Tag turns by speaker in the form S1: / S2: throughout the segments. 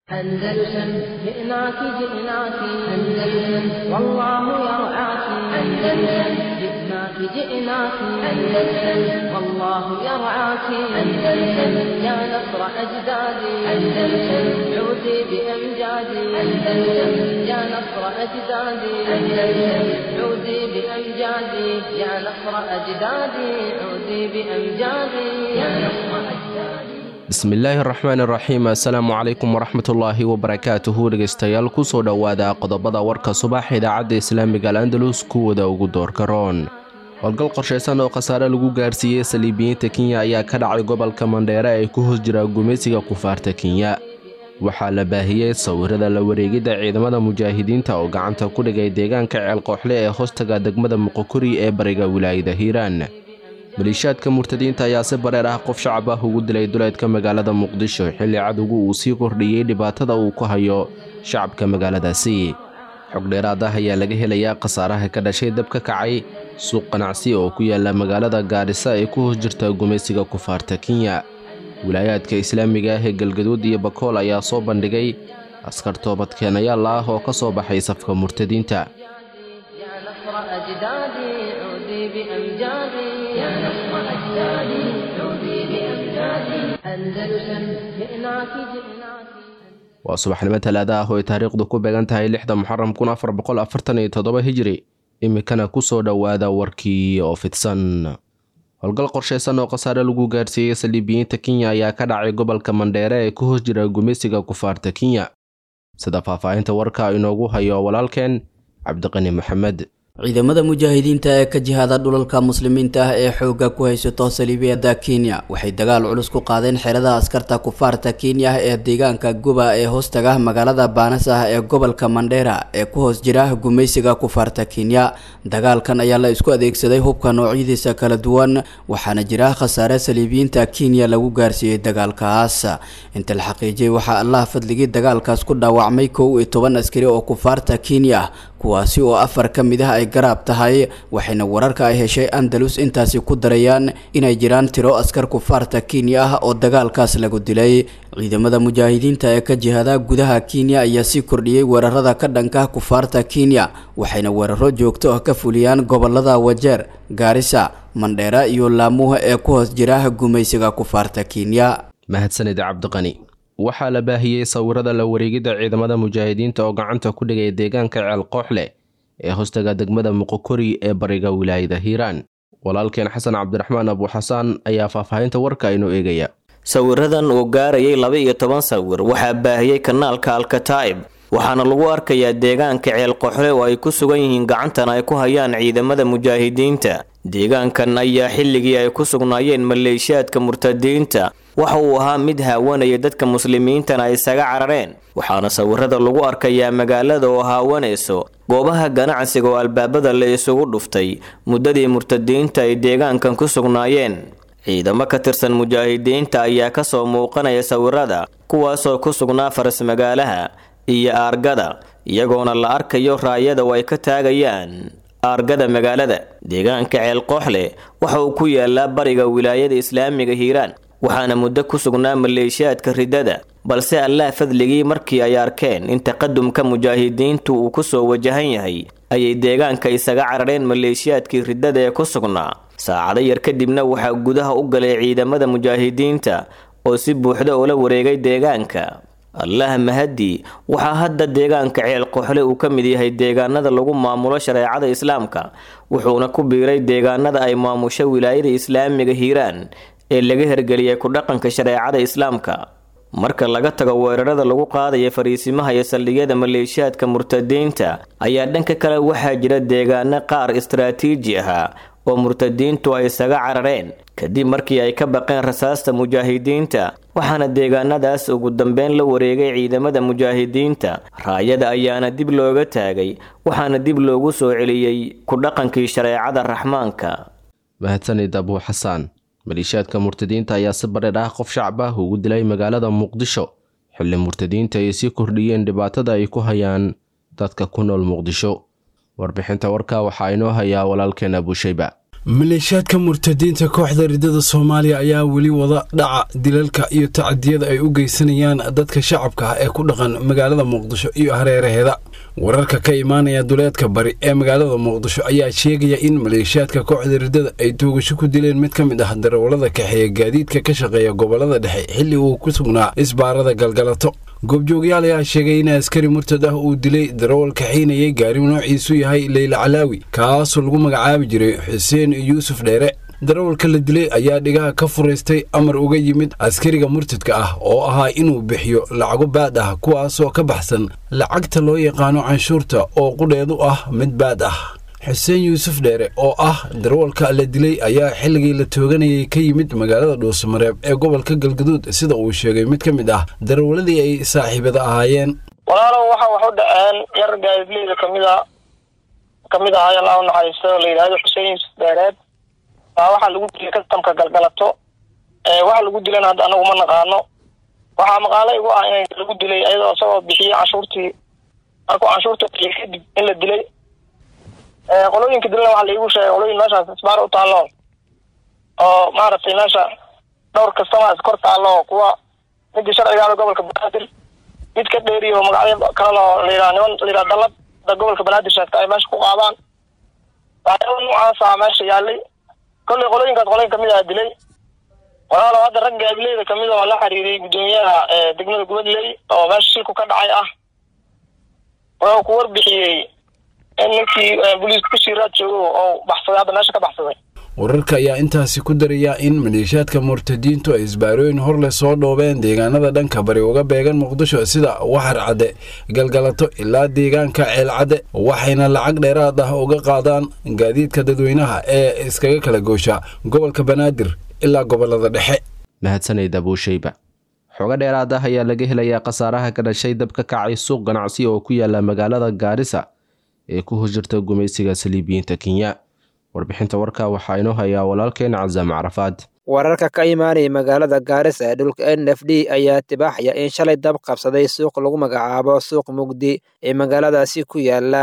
S1: أندلسن جئناك جئناك أندلسن والله يرعاك أندلسن جئناك جئناك أندلسن والله يرعاك أندلسن يا نصر أجدادي أندلسن عودي بأمجادي أندلسن يا نصر أجدادي أندلسن عودي بأمجادي يا نصر أجدادي عودي بأمجادي يا نصر أجدادي
S2: bismillaahi raxmaan iraxiim assalaamu calaykum waraxmatullaahi wabarakaatuhu dhegeystayaal kusoo dhowaada qodobada warka subax idaacadda islaamiga al andalus kuwada ugu doorka roon howlgal qorshaysan oo khasaare lagu gaarsiiyey saliibiyiinta kenya ayaa ka dhacay gobolka mandheere ee ku hoos jira gumaysiga kufaarta kenya waxaa la baahiyey sawirada la wareegidda ciidamada mujaahidiinta oo gacanta ku dhigay deegaanka ceelqooxle ee hoostaga degmada muqokuri ee bariga wilaayada hiiraan maliishaadka murtadiinta ayaa si bareer ah qof shacab ah ugu dilay duleedka magaalada muqdisho xilli cadowgu uu sii kordhiyey dhibaatada uu ku hayo shacabka magaaladaasi xog dheeraad ah ayaa laga helayaa khasaaraha ka dhashay dab ka kacay suuq ganacsi oo ku yaala magaalada gaadhisa ee ku hoos jirta gumaysiga kufaarta kenya wilaayaadka islaamiga ah ee galgaduud iyo bakool ayaa soo bandhigay askar toobadkeenayaal ah oo ka soo baxay safka murtadiinta
S1: يا نصر أجدادي عودي بأمجادي يا نصر أجدادي عودي بأمجادي أندلسن جئناك جئناك
S2: waa subaxnimo talaada ah oo ay taariikhdu ku beegan tahay lixda muxaram kun afar boqol afartan iyo toddoba hijiri iminkana kusoo dhowaada warkii oo fidsan howlgal qorshaysan oo khasaare lagu gaarsiiyey saliibiyiinta kenya ayaa ka dhacay gobolka mandheere ee ku hoos jira gumaysiga kufaarta kenya sida faahfaahinta warka inoogu hayo walaalkeen cabdiqani maxamed
S3: ciidamada mujaahidiinta ee ka jihaada dhulalka muslimiinta ah ee xoogga ku haysato saliibiyada kenya waxay dagaal culus ku qaadeen xerada askarta kufaarta kenya ah ee deegaanka guba ee hoostaga magaalada baanas ah ee gobolka mandheera ee ku hoos jira gumaysiga kufaarta kenya dagaalkan ayaa la isku adeegsaday hubka noocyadiisa kala duwan waxaana jira khasaare saliibiyiinta kenya lagu gaarsiiyey dagaalkaas inta la xaqiijiyay waxaa allah fadligii dagaalkaas ku dhaawacmay kow iyo toban askari oo kufaarta kenya kuwaasi oo afar ka mid ah ay garaab tahay waxayna wararka ay heshay andalus intaasi ku darayaan inay jiraan tiro askar kufaarta kenya ah oo dagaalkaas lagu dilay ciidamada mujaahidiinta ee ka jihada gudaha kenya ayaa sii kordhiyey weerarada ka dhanka kufaarta kenya waxayna weeraro joogto ah ka fuliyaan gobolada wajeer gaarisa mandheera iyo laamuha ee ku hoos jira gumaysiga kufaarta kenya
S2: mahadsanid cabdiqani waxaa la baahiyey sawirada la wareegidda ciidamada mujaahidiinta oo gacanta ku dhigay deegaanka ceel qooxle ee hoostaga degmada muqokori ee bariga wilaayada hiiraan walaalkeen xasan cabdiraxmaan abuuxasaan ayaa faahfaahinta warka inoo eegaya
S4: sawiradan uu gaarayay laba iyo toban sawir waxaa baahiyey kanaalka alkataa'ib waxaana lagu arkayaa deegaanka ceel qoxle oo ay ku sugan yihiin gacantan ay ku hayaan ciidamada mujaahidiinta deegaankan ayaa xilligii ay ku sugnaayeen maleeshiyaadka murtadiinta waxa uu ahaa mid haawanaya dadka muslimiintana ay isaga carareen waxaana sawirada lagu arkayaa magaalada oo haawanayso goobaha ganacsiga oo albaabada la isugu dhuftay muddadii murtadiinta ay deegaankan ku sugnaayeen ciidamo ka tirsan mujaahidiinta ayaa kasoo muuqanaya sawirada kuwaasoo ku sugnaa faras magaalaha iyo aargada iyagoona la arkayo raayada oo ay ka taagayaan aargada magaalada deegaanka ceel qooxle waxa uu ku yaalaa bariga wilaayada islaamiga hiiraan waxaana muddo ku sugnaa maleeshiyaadka riddada balse allah fadligii markii ay arkeen in taqadumka mujaahidiintu uu kusoo wajahan yahay ayay deegaanka isaga carareen maleeshiyaadkii riddada ee ku sugnaa saacado yar kadibna waxaa gudaha u galay ciidamada mujaahidiinta oo si buuxda ula wareegay deegaanka allah mahadi waxaa hadda deegaanka ceel qoxle uu ka mid yahay deegaanada lagu maamulo shareecada islaamka wuxuuna ku biiray deegaanada ay maamusho wilaayada islaamiga hiiraan ee laga hergeliyay ku dhaqanka shareecada islaamka marka laga tago weerarada lagu qaadaya fariisimaha iyo saldhigyada maleeshiyaadka murtadiinta ayaa dhanka kale waxaa jira deegaano qaar istaraatiiji ahaa oo murtadiintu ay isaga carareen kadib markii ay ka baqeen rasaasta mujaahidiinta waxaana deegaanadaas ugu dambeyn la wareegay ciidamada mujaahidiinta raayada ayaana dib looga taagay waxaana dib loogu soo celiyey ku dhaqankii shareecada raxmaanka
S2: mahadsanid abuu xasaan maliishaadka murtadiinta ayaa si bareer ah qof shacab ah ugu dilay magaalada muqdisho xilli murtadiinta ay sii kordhiyeen dhibaatada ay ku hayaan dadka ku nool muqdisho warbixinta warka waxaa inoo hayaa walaalkeen abuushayba
S5: maleeshiyaadka murtadiinta kooxda ridada soomaaliya ayaa weli wada dhaca dilalka iyo tacadiyada ay u geysanayaan dadka shacabka ah ee ku dhaqan magaalada muqdisho iyo hareeraheeda wararka ka imaanaya duleedka bari ee magaalada muqdisho ayaa sheegaya in maleeshiyaadka kooxda ridada ay toogasho ku dileen mid ka mid ah darawallada kaxeeya gaadiidka ka shaqeeya gobolada dhexe xilli uu ku sugnaa isbaarada galgalato goobjoogayaal ayaa sheegay in askari murtad ah uu dilay darawal kaxiinayay gaari noociisu yahay leyla calaawi kaasoo lagu magacaabi jiray xuseen yuusuf dheere darawalka la dilay ayaa dhigaha ka furaystay amar uga yimid askariga murtadka ah oo ahaa inuu bixiyo lacago baad ah kuwaasoo ka baxsan lacagta loo yaqaano canshuurta oo qudheedu ah mid baad ah xuseen yuusuf dheere oo ah darawalka la dilay ayaa xilligii la tooganayay ka yimid magaalada dhuusamareeb ee gobolka galgaduud sida uu sheegay mid ka mid ah darawaladii ay saaxiibada ahaayeen
S6: walaalow waxa wax u dhaceen yar gaadidleyda kamida kamid ahaay allah u naxariisto la yidhaahdo xuseen yuusuf dheereed baa waxaa lagu dilay kastamka galgalato waxa lagu dilana hadda anagu ma naqaano waxaa maqaalo igu ah in lagu dilay iyadoo isagoo bixiyey canshuurtii markuu canshuurta bixiyey kadib in la dilay qolooyinka dilana waxaa laigu sheegay qolooyin meeshaas isbaar u taallo oo maaragtay meesha dhowr kastama is kor taallo kuwa midii sharcigaada gobolka banaadir mid ka dheeriyo magacyo kalelo layidhaha niman layidhaha dalad da gobolka banaadir sheegta ay meesha ku qaadaan waxyaaba noocaasa meesha yaalay kollay qolooyinkaas qolooyin kamid aha dilay walaalo hadda rag gaadileyda kamid oo la xiriiriyay guddoomiyaha degmada gubadley oo meesha shilku ka dhacay ah wuxuu ku warbixiyey in ninkii booliiska ku siiraad joogo oo baxsaday hadda meesha ka baxsaday
S5: wararka ayaa intaasi ku daraya in maleeshiyaadka murtadiintu ay isbaarooyin horleh soo dhoobeen deegaanada dhanka bari uga beegan muqdisho sida waxar cadde galgalato ilaa deegaanka ceelcadde waxayna lacag dheeraad ah uga qaadaan gaadiidka dadweynaha ee iskaga kala goosha gobolka banaadir ilaa gobolada dhexe
S2: mahadsanid abuushayba xogo dheeraad ah ayaa laga helayaa khasaaraha ka dhashay dab ka kacay suuq ganacsi oo ku yaala magaalada gaarisa ee ku hojirta gumaysiga saliibiyiinta kenya warbixinta warka waxaa inoo hayaa walaalkeen casaam carafaad
S7: wararka ka imaanaya magaalada gaarisa ee dhulka n f d ayaa tibaaxaya in shalay dab qabsaday suuq lagu magacaabo suuq mugdi ee magaaladaasi ku yaala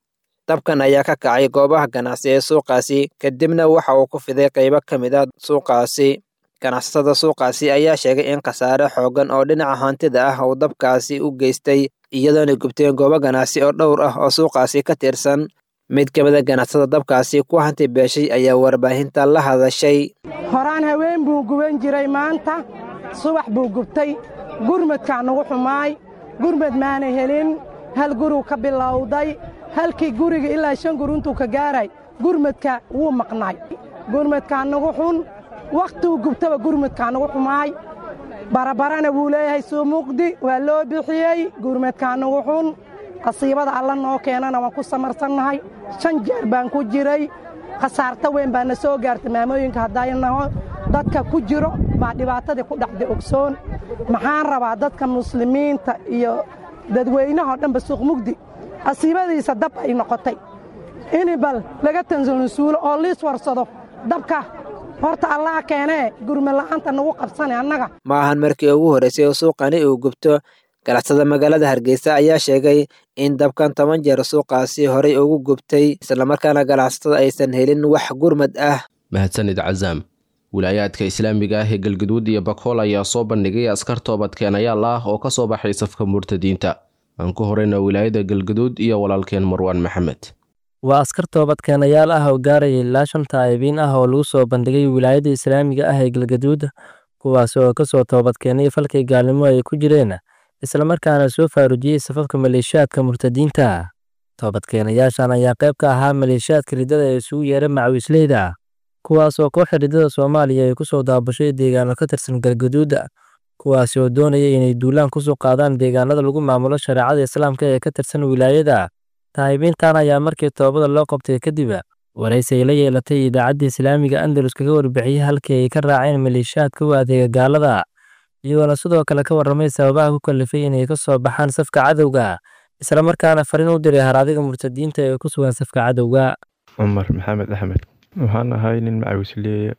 S7: dabkan ayaa ka kacay goobaha ganacsi ee suuqaasi kadibna waxa uu ku fiday qaybo ka mid a suuqaasi ganacsatada suuqaasi ayaa sheegay in khasaare xooggan oo dhinaca hantida ah uu dabkaasi u geystay iyadoona gubteen goobo ganacsi oo dhowr ah oo suuqaasi ka tirsan mid ka mida ganacsada dabkaasi ku hanti beeshay ayaa warbaahinta la hadashay
S8: horaan haween buu guban jiray maanta subax buu gubtay gurmadkaa nagu xumaay gurmad maana helin hal guruu ka bilowday halkii guriga ilaa shan gur intuu ka gaaray gurmadka wuu maqnaay gurmadkaa nagu xun wakhtuu gubtaba gurmadkaa nagu xumaay barabarana wuu leeyahay suu muqdi waa loo bixiyey gurmadkaa nagu xun qasiibada alla noo keenana waan ku samarsannahay shan jeer baan ku jiray khasaarto weyn baa na soo gaartay maamooyinka haddaynaho dadka ku jiro baa dhibaatadii ku dhacday ogsoon maxaan rabaa dadka muslimiinta iyo dadweynahao dhanba suuq mugdi qasiibadiisa dab ay noqotay ini bal laga tansansuulo oo liis warsado dabka horta allaha keenee gurmala'aanta nagu qabsane annaga
S7: ma ahan markii ugu horraysay oo suuqani uu gubto ganacsada magaalada hargeysa ayaa sheegay in dabkan toban jeer suuqaasi horay ugu gubtay islamarkaana ganacsatada aysan helin wax gurmad ah
S2: mahadsanid casaam wilaayaadka islaamiga ah ee galgaduud iyo bakool ayaa soo bandhigay askar toobadkeenayaal ah oo ka soo baxay safka murtadiinta aan ku horeyna wilaayada galgaduud iyo walaalkeen marwaan maxamed
S9: waa askar toobadkeenayaal ah oo gaaraya ilaa shan taa'ibiin ah oo lagu soo bandhigay wilaayada islaamiga ah ee galgaduud kuwaas oo ka soo toobadkeenay falkay gaalnimo ay ku jireen islamarkaana soo faarujiyey safafka maleeshiyaadka murtadiinta toobadkeenayaashan ayaa qayb ka ahaa maleeshiyaadka riddada ee isugu yeera macawiisleyda kuwaas oo kooxda riddada soomaaliya ay ku soo daabashay deegaano ka tirsan galgaduuda kuwaasi oo doonaya inay duulaan kusoo qaadaan deegaanada lagu maamulo shareecada islaamka ee ka tirsan wilaayada taa'ibiintan ayaa markii toobada loo qabtay kadib waraysi ay la yeelatay idaacadda islaamiga andalus kaga warbixiyey halkii ay ka raaceen maleeshiyaadka u adeega gaalada iyagoona sidoo kale ka warramay sababaha ku kalifay inay ka soo baxaan safka cadowga islamarkaana fariin u diray haraadiga murtadiinta ee ku sugan safka cadowga
S10: cumar maxamed axmed waxaan ahay nin macawisleeya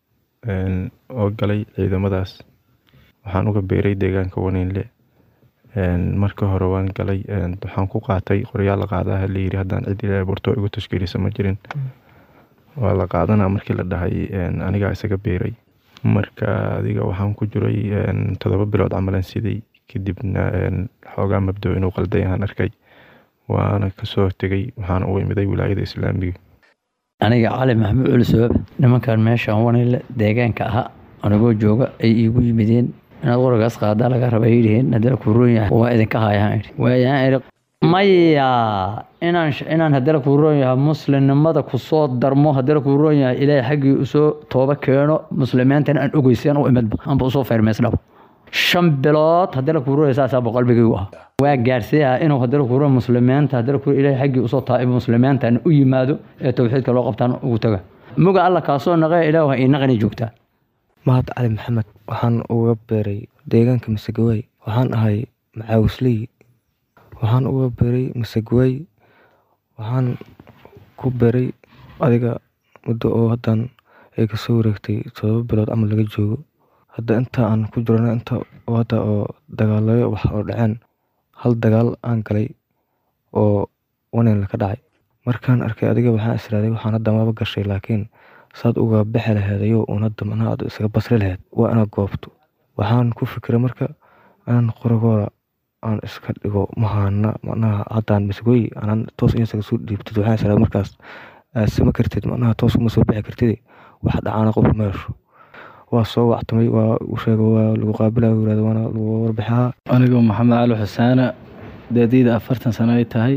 S10: oo galay ciidamadaas waxaan uga beeray deegaanka waniinle marka hore waan galay waxaan ku qaatay qoryaal qaadaha layiri haddaan cid ilaa borto igu tashkiilisa ma jirin waa la qaadanaa markii la dhahay anigaa isaga beeray marka adiga waxaan ku jiray toddoba bilood camalan siday kadibna xoogaa mabdo inuu qalday aan arkay waana kasoo tegay waxaana u imiday wilaayada islaamiga
S11: aniga cali maxamuud culi sabab nimankan meeshaan wanile deegaanka ahaa anigoo jooga ay iigu yimideen inaad qoragaas qaadaa laga raba yidhiheen haddana kuu roon yahay waa idinka haayaan idhi waayaan idhi maya inaan inaan haddana kuu roon yahay muslimnimada kusoo darmo haddana kuu roon yahay ilaahay xaggii usoo tooba keeno muslimiintana aan ogeysan u imidba anba usoo feermeysnaba shan bilood haddana kuu roon yahay saasaaba qalbigaygu ah waa gaarsiiyaa inuu haddana kuu roon muslimiinta haddana kuu ilaahay xaggii usoo taaibo muslimiintan u yimaado ee towxiidka loo qabtaan ugu taga muga alla kaasoo naqee ilaahu ii naqani joogtaa
S12: mahad cali maxamed waxaan uga beeray deegaanka masagawey waxaan ahay macaawisley waxaan uga beeray masagawey waxaan ku beeray adiga muddo oo haddan ay kasoo wareegtay todoba bilood camal laga joogo hadda inta aan ku jirana inta hadda oo dagaalayo wax oo dhaceen hal dagaal aan galay oo wanin ka dhacay markaan arkay adiga waxaan israaday waxaan hadda maba gashay laakiin saad uga bixi laheed ayuu uun hadda macnaha aad isaga basri laheyd waa inaad goobto waxaan ku fikiray marka inaan qoragooda aan iska dhigo mahaana macnaha haddaan masgoy anaan toos in isaga soo dhiibtid waxaan israaday markaas aad sama kartid macnaha toos uma soo bixi kartid wax dhacaana qof meesho waa soo wactamay waa u sheega waa lagu qaabilaya yirahda waana lagu warbixaa
S13: anigoo maxamed cali xusaana daadiyda afartan sano ay tahay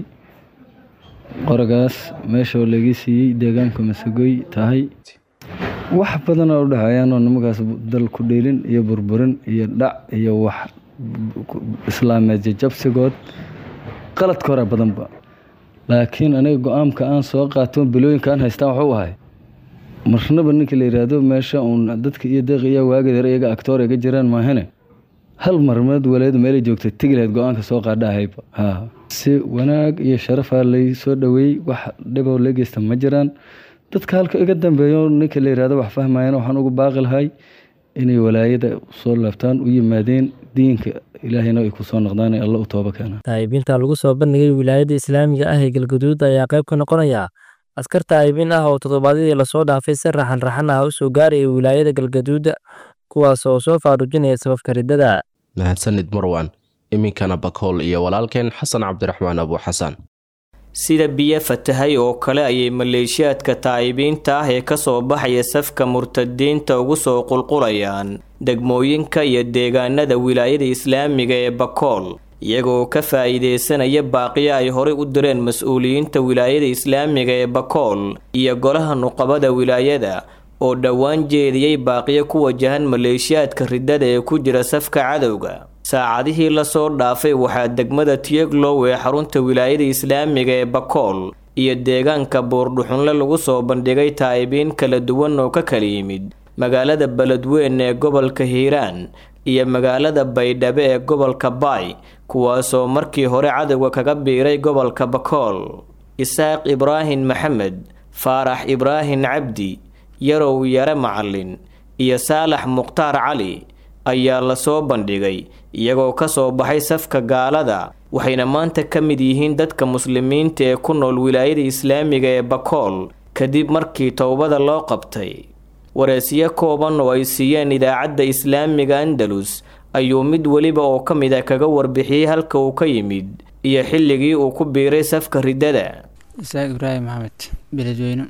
S13: qoragaas meeshoo laga siiyey deegaanka masagoy tahay wax badan oo u dhexeeyaanoo nimagaas dal ku dheelin iyo burburin iyo dhac iyo wax islaameed jajabsigood qaladka hore badanba laakiin aniga go-aanka aan soo qaato bilooyinka aan haystaan waxuu ahay marnaba ninka la yidhaahdo meesha uun dadka iyo deeq iyo waagedeer iyaga actoor iga jiraan maahane hal marmeed waleed meelay joogtay tegi lahayd go-aanka soo qaadhahayba ha si wanaag iyo sharafaa lay soo dhoweeyey wax dhiboo la geysta ma jiraan dadka halka iga dambeeyo ninka la yidhahdo wax fahmayana waxaan ugu baaqi lahay inay walaayada soo laabtaan u yimaadeen diinka ilaahayna ay ku soo noqdaan ee alla u tooba keena
S9: taa'ibiinta lagu soo bandhigay wilaayada islaamiga ah ee galgaduud ayaa qayb ka noqonaya askar taa'ibiin ah oo toddobaadyadii lasoo dhaafay si raxan raxan ah u soo gaaraya wilaayada galgaduuda kuwaas oo soo faarujinaya sababka riddada
S2: mahadsanid marwan iminkana bakool iyo walaalkeen xasan cabdiraxmaan abu xasan
S4: sida biyo fatahay oo kale ayay maleeshiyaadka taa'ibiinta ah ee kasoo baxaya safka murtadiinta ugu soo qulqulayaan degmooyinka iyo deegaanada wilaayada islaamiga ee bakool iyagoo ka faa'iideysanaya baaqiyo ay horey u direen mas-uuliyiinta wilaayada islaamiga ee bakool iyo golaha nuqabada wilaayada oo dhowaan jeediyey baaqiyo ku wajahan maleeshiyaadka riddada ee ku jira safka cadowga saacadihii lasoo dhaafay waxaa degmada tiyeglow ee xarunta wilaayada islaamiga ee bakool iyo deegaanka buurdhuxunle lagu soo bandhigay taa'ibiin kala duwan oo ka kala yimid magaalada beledweyn ee gobolka hiiraan iyo magaalada baydhabe ee gobolka baay kuwaasoo markii hore cadowga kaga biiray gobolka bakool isaaq ibraahim maxamed faarax ibraahim cabdi yarow yare macalin iyo saalax mukhtaar cali ayaa lasoo bandhigay iyagoo kasoo baxay safka gaalada waxayna maanta ka mid yihiin dadka muslimiinta ee ku nool wilaayada islaamiga ee bakool kadib markii towbada loo qabtay wareesyo kooban oo ay siiyeen idaacadda islaamiga andalus ayuu mid weliba oo ka mid a kaga warbixiyey halka uu ka yimid iyo xilligii uu ku biiray safka riddada
S14: isaaq ibraahim maxamed beledweyne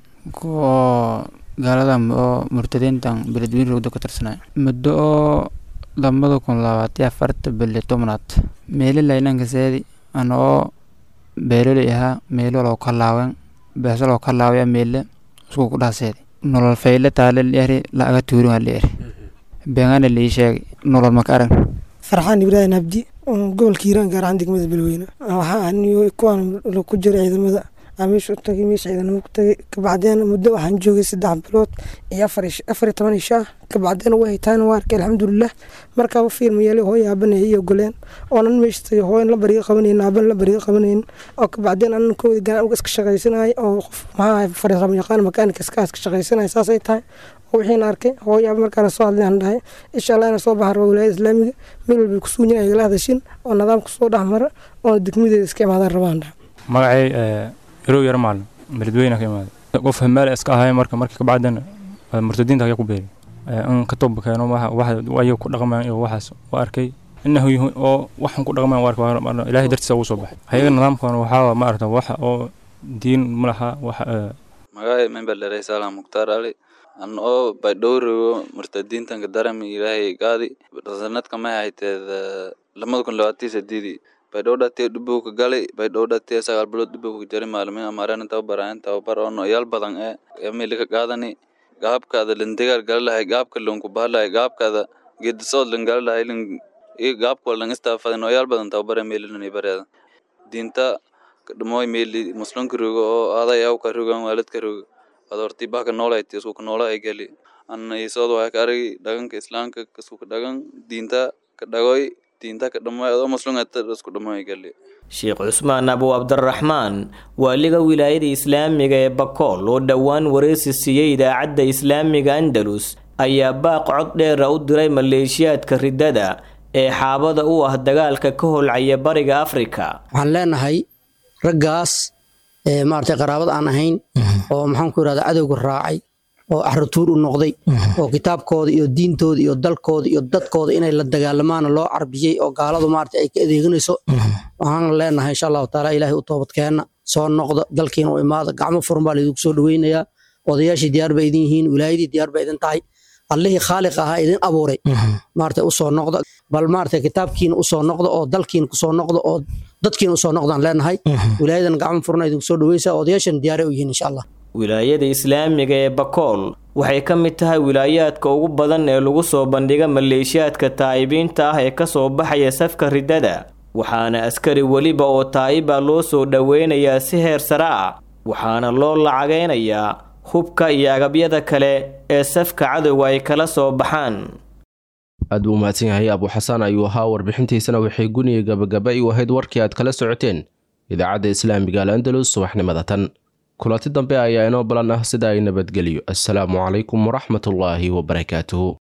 S14: kuwa gaalada oo murtadiintan beledweyne rogdo ka tirsanay muddo oo labada kun labaatiyo afarta bili tobnaad meeli laynanka seedi ana oo beeloley ahaa meelo loo kalaawen beeso loo kalaawaya meele isku ku dhaaseedi nolol fayle taale lieri laaga tuurin lieri beengana lii sheegay nolol maka arag
S15: farxaan ibraahim abdi oo gobolka hiiraan gaar ahaan degmada beledweyne waxaa aniyo kuwaan ku jira ciidamada aan meesha u tagay meesha ciidanimo ku tagay kabacdeen muddo waxaan joogay saddex bilood iyo afar afar iyo toban ishaa kabacdeen way haytaan waa arkay alxamdulilah markaaba fiilma yeelay hooyo aabanaya iyo goleen oonan meesha tagay hooyan la bariga qabanayn aaban la bariga qabanayn oo kabacdeen anan koodi gaan uga iska shaqaysanayay oo qof maxaa farisamo yaqaan makaanika iska iska shaqaysanaya saasay tahay wixiina arkay hooyo markaana soo hadlay aan dhahay insha allah ina soo baxan raba wilaayada islaamiga meel walbay ku sugan yahay igala hadashin oo nidaamka soo dhex mara oo degmadeeda iska imaadaan rabaan dhahay
S16: magacay yarow yar maalin beledweyne ka imaaday qof hamaal iska ahay marka markii ka bacdana murtadiinta ayaa ku beeri in ka toba keeno ayaga ku dhaqmaan iyo waxaas u arkay inahu oo waxan ku dhaqmaan u arkay ilaahay dartiisa ugu soo baxay hayaga nidaamkan waxaa ma aragta wax oo diin ma laha wax
S17: magaay member dheray salam mukhtaar ali an oo baydhowrigo murtadiintanka darami ilaahay gaadi sanadka may hayteed lamada kun labaatii sideedii baydhow dhatee dhibuu ka galay baydhow dhatee sagaal bilood dhibuu ka jari maalmin amaareen tababaraayan tababar oo noyaal badan ee emili ka qaadani gaabkaada lindigaar gali lahay gaabka lunku bahalahay gaabkaada geedisood lin gali lahay lin iyo gaabka lan istaafada noyaal badan tababar emililani bareeda diinta kadhamoy meeli muslimka rogo oo aday aw ka rogan waalidka rogo ad horti baka noolayti isku ka noola ay gali anna isood waa ka aragi dhaganka islaamka isku ka dhagan diinta ka dhagoy diinta ka dhamoy adoo muslimata isku dhamoy gali
S4: sheekh cusmaan abu cabdiraxmaan waaliga wilaayada islaamiga ee bakool oo dhowaan wareysi siiyey idaacadda islaamiga andalus ayaa baaq cod dheera u diray maleeshiyaadka riddada ee xaabada u ah dagaalka ka holcaya bariga afrika
S18: waxaan leenahay raggaas maaragtay qaraabad aan ahayn oo maxaanku yidhahda cadowga raacay oo axratuur u noqday oo kitaabkooda iyo diintooda iyo dalkooda iyo dadkooda inay la dagaalamaana loo carbiyey oo gaaladu maaragtay ay ka adeeganayso waxaan leenahay insha allahu taala ilaahay u toobadkeenna soo noqda dalkiina u imaada gacmo furan baa laydinku soo dhoweynayaa odayaashii diyaar ba idin yihiin wilaayadii diyaar ba idin tahay allihii khaaliq ahaa idin abuuray maaragtay usoo noqda bal maaragtay kitaabkiina usoo noqda oo dalkiina kusoo noqda oo dadkiina usoo noqdaan leenahay wilaayadan gacmo furna idinku soo dhoweysaa odayaashan diyaaray u yihiin insha allah
S4: wilaayada islaamiga ee bakool waxay ka mid tahay wilaayaadka ugu badan ee lagu soo bandhiga maleeshiyaadka taa'ibiinta ah ee ka soo baxaya safka riddada waxaana askari weliba oo taa'iba loo soo dhoweynayaa si heer sare ah waxaana loo lacagaynayaa hubka iyo agabyada kale ee safka cadowga ay kala soo baxaan
S2: aad buu umahadsan yahay abuuxasaan ayuu ahaa warbixintiisana waxay guniga gabagaba i ahayd warkii aad kala socoteen idaacadda islaamiga al andalus subaxnimada tan kulanti dambe ayaa inoo balan ah sida ay nabadgeliyo assalaamu calaykum waraxmatullaahi wabarakaatuhu